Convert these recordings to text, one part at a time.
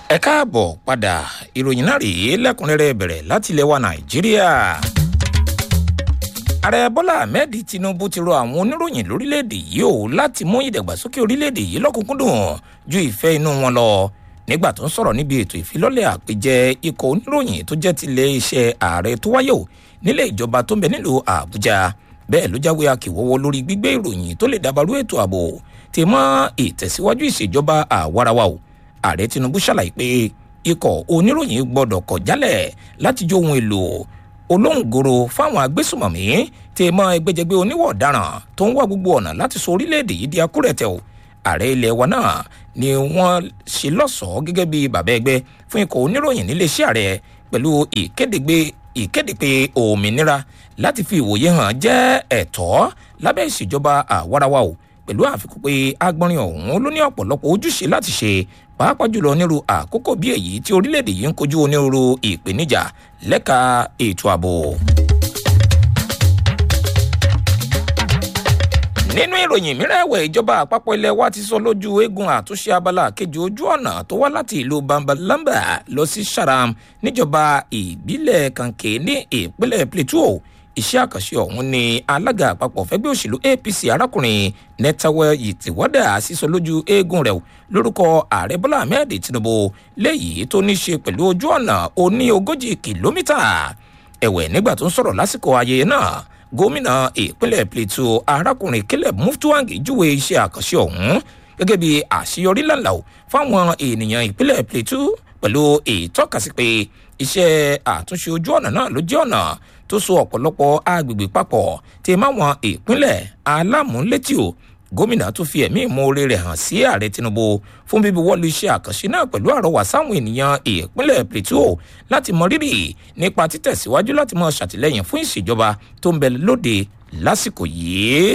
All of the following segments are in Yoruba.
ẹ káàbọ̀ padà ìròyìn náà rèé lẹ́kùnrẹ́rẹ́ bẹ̀rẹ̀ láti ilẹ̀ wa nàìjíríà. ààrẹ bọ́lá ahmed tinubu ti rọ àwọn oníròyìn lórílẹ̀‐èdè yìí o láti mú ìdàgbàsókè orílẹ̀‐èdè yìí lọ́kùnkúndùn ju ìfẹ́ inú wọn lọ nígbà tó ń sọ̀rọ̀ níbi ètò ìfilọ́lẹ̀ àpèjẹ ikọ̀ oníròyìn tó jẹ́ tilẹ̀ iṣẹ́ ààrẹ tó wáyé o nílé ìjọba tó ń bẹ nílùú àbújá bẹ́ẹ̀ ló jáwé akíwọ́wọ́ lórí gbígbé ìròyìn tó lè dabarú ètò ààbò ti mọ́ ìtẹ̀síwájú ìṣèjọba àwarawa o ààrẹ tinubu ṣàlàyé pé ikọ̀ oníròyìn gbọ́dọ̀ kọ̀ jálẹ̀ láti jó ohun èlò olóhùngoro fáwọn agbésùmọ̀mí tí mọ ẹgbẹ́jẹgbẹ́ oníwọ̀ ọ̀daràn tó ń wá gbogbo ọ̀nà láti sọ orílẹ̀-èdè yìí di akúrẹ̀tẹ̀ o ààrẹ ilẹ̀ wa náà ni wọ́n ṣe lọ́sọ̀ọ́ gẹ́gẹ́ bí bàbá ẹgbẹ́ fún ikọ̀ oníròyìn níléeṣẹ́ ààrẹ pẹ̀lú ìkéde pé òmìnira láti fi ìwòye hàn jẹ́ ẹ̀tọ́ lábẹ́ ìṣèjọba àwarawa o pẹ̀lú àfikún pé agbọ́nrin ọ̀hún ló ní ọ̀pọ̀lọpọ̀ ojúṣe láti ṣe pàápàá jùlọ nírú àkókò bí èyí tí orílẹ̀-èdè yìí ń kojú onírúurú ìpèníjà lẹ́ka ètò ààbò. nínú ìròyìn mìíràn ẹ̀wẹ̀ ìjọba àpapọ̀ ilẹ̀ wa ti sọ lójú eégún àtúnṣe abala kejì ojú ọ̀nà tó wá láti ìlú bambalamba lọ sí sharam níjọba ìbílẹ̀ kanke ní ìpínlẹ̀ plateau iṣẹ́ àkànṣe ọ̀hún ni alága àpapọ̀ fẹ́gbẹ́ òṣèlú apc arákùnrin netawe yìtìwọ́dà sísọ lójú eégún rẹ̀ lórúkọ ààrẹ bọ́lá ahmed tinubu léyìí tó ní ṣe pẹ̀lú ojú ọ̀nà oní ogójì kìlómítà ẹ̀wẹ̀ nígbà tó ń sọ̀rọ̀ lásìkò ayẹyẹ náà gómìnà ìpínlẹ̀ plateau arákùnrin caleb muftuwangi júwe iṣẹ́ àkànṣe ọ̀hún gẹ́gẹ́ bí àṣeyọrí lànà fáwọn ènìyàn ìpínlẹ̀ plateau pẹ̀lú ìtọ́kasí pé iṣẹ́ àtúnṣe ojú ọ̀nà náà ló jẹ́ ọ̀nà tó so ọ̀pọ̀lọpọ̀ agbègbè papọ̀ tí máwọn ìpínlẹ̀ alámúlétì o gómìnà tó fi ẹ̀mí ìmoore rẹ̀ hàn sí ààrẹ tinubu fún bíbí wọ́ọ̀lù iṣẹ́ àkànṣe náà pẹ̀lú àrọwà sáwọn ènìyàn ìpínlẹ̀ plateau láti mọ rírì nípa títẹ̀síwájú láti mọ ṣàtìlẹ́yìn fún ìṣèjọba tó ń bẹ lóde lásìkò yìí.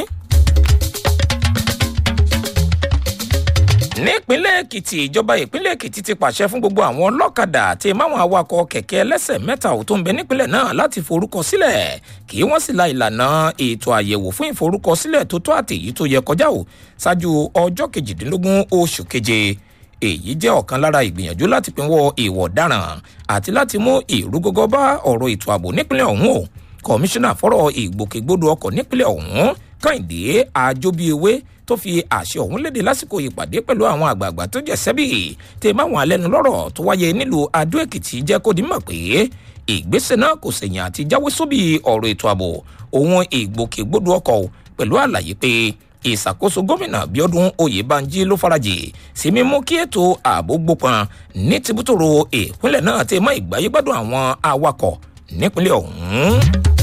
nípínlẹ̀ èkìtì ìjọba ìpínlẹ̀ èkìtì ti pàṣẹ fún gbogbo àwọn ọlọ́kadà àti máwọn awakọ̀ kẹ̀kẹ́ ẹlẹ́sẹ̀ mẹ́ta ò tó ń bẹ nípínlẹ̀ náà láti forúkọ sílẹ̀ kí wọ́n sì la ìlànà ètò àyẹ̀wò fún ìforúkọsílẹ̀ tó tó àti èyí tó yẹ kọjá o ṣáájú ọjọ́ kejìdínlógún oṣù keje èyí jẹ́ ọ̀kan lára ìgbìyànjú láti pinwọ́ ìwọ̀ ọ̀daràn àti láti mú ìrúgọ́gọ́ bá ọ̀rọ̀ ètò ààbò nípínlẹ̀ ọ̀hún o kọmíṣánná fọ́rọ̀ ìgbòkègbodò ọkọ̀ nípínlẹ̀ ọ̀hún kàìndé àjọbíewé tó fi àṣẹ ọ̀hún léde lásìkò ìpàdé pẹ̀lú àwọn àgbààgbà tó jẹ́ sẹ́bì tẹ máwọn alẹ́nu lọ́rọ̀ tó wáyé nílùú adó èkìtì jẹ́ kó di mọ̀ pé ìgbésẹ̀ náà kò sẹ̀yìn àti jáwé sóbì ọ̀rọ̀ ètò ààbò òun ìgbòkègbodò ọkọ̀ pẹ̀lú àlàyé pé ìṣàkóso gómìnà bíọ́dún oyèbánjí ló farajì sí mímú kí ètò ààbò gbópọn ní tìbútòrò ìpínlẹ̀ náà ti mọ ìgbáyégbádùn àwọn awakọ̀ nípínlẹ̀ ọ̀hún.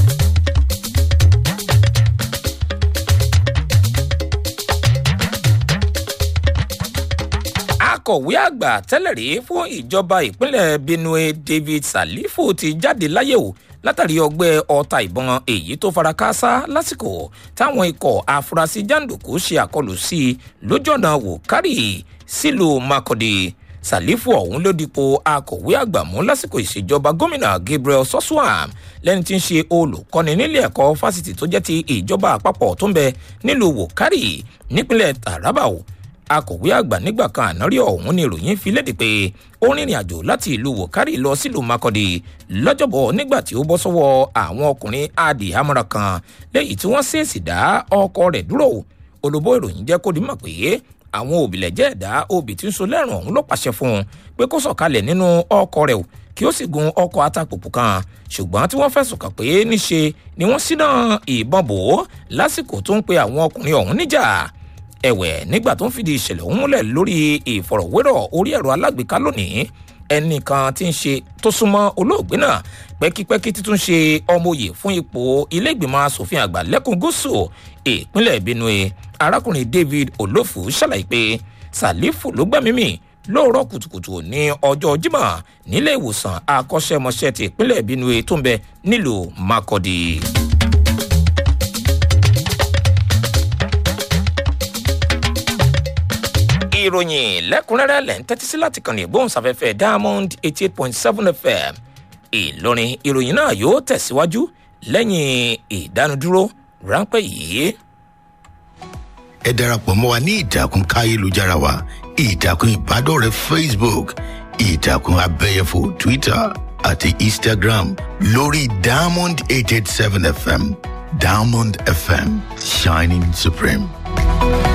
akọ̀wé àgbà tẹ́lẹ̀ rí fún ìjọba ìpínlẹ̀ benue david salifu ti jáde láyé o látàrí ọgbẹ́ ọta ìbọn èyí tó fara káásá lásìkò táwọn ikọ̀ afurasí jàǹdùkú ṣe àkọlù sí i lójú ọ̀nà wòkárì sílùú makọ́dé salifu ọ̀hún ló dipò akọ̀wé àgbà mú lásìkò ìṣèjọba gómìnà gabriel soswam lẹ́ni tí ń ṣe olùkọ́ni nílé ẹ̀kọ́ fásitì tó jẹ́ ti ìjọba àpapọ̀ tó ń bẹ nílùú wòkárì nípínlẹ̀ taraba o akọ̀wé àgbà nígbà kan ànárí ọ̀hún ni ìròyìn fi léde pé ó rìnrìn àjò láti ìlú wòkárì lọ sílùú makọ́dé lọ́jọ́bọ̀ nígbà tí ó bọ́ sọ́wọ́ àwọn ọkùnrin adìhámọ́ra kan lẹ́yìn tí wọ́n ṣèèṣì dá ọkọ rẹ̀ dúró olùbó ìròyìn jẹ́ kó di mọ̀ pé àwọn òbílẹ̀jẹ́ ẹ̀dá obì tí ń so lẹ́rùn ọ̀hún ló pàṣẹ fún un pé kó sọ̀kalẹ̀ nínú ọkọ̀ rẹ̀ kí ó sì gun ọkọ̀ atapòpò kan ṣùgbọ́n tí wọ́n fẹ̀sùn kàn pé níṣe ni wọ́n ṣínà ìbọn bò ó lásìkò tó ń pe àwọn ọkùnrin ọ̀hún níjà ẹ̀wẹ̀ nígbà tó ń fìdí ìṣẹ̀lẹ̀ ọ̀hún múlẹ̀ lórí ìfọ̀rọ̀wérọ̀ orí ẹ̀rọ alágbèéká lónìí ẹnìkan tí ń ṣe tó súnmọ́ olóògbé náà pẹ́kípẹ́kí títún ṣe ọmọye fún ipò ilé-ìgbìmọ̀ asòfin àgbà lẹ́kùn gúúsù ìpínlẹ̀ benue arákùnrin david olófù ṣàlàyé pé sàlífù ló gbẹ́mímì lóòrọ̀ kùtùkùtù ní ọjọ́ jimá nílé ìwòsàn akọ́ṣẹ́mọṣẹ́ ti ìpínlẹ̀ benue tó ń bẹ nílùú makọ́dí. ìròyìn lẹ́kùnrẹ́rẹ́ lẹ́ ń tẹ́tí sí láti kàn ní ìgbóhùnsáfẹ́fẹ́ diamond eighty eight point seven fm ìlọrin ìròyìn náà yóò tẹ̀síwájú lẹ́yìn ìdánudúró ráńpẹ́ yìí. ẹ darapọ̀ mọ́ wa ní ìtàkùn káyélujára wa ìtàkùn ìbádọ́rẹ̀ẹ́ facebook ìtàkùn abẹ́yẹfò twitter àti instagram lórí diamond eight eight seven fm diamond fm shining supreme.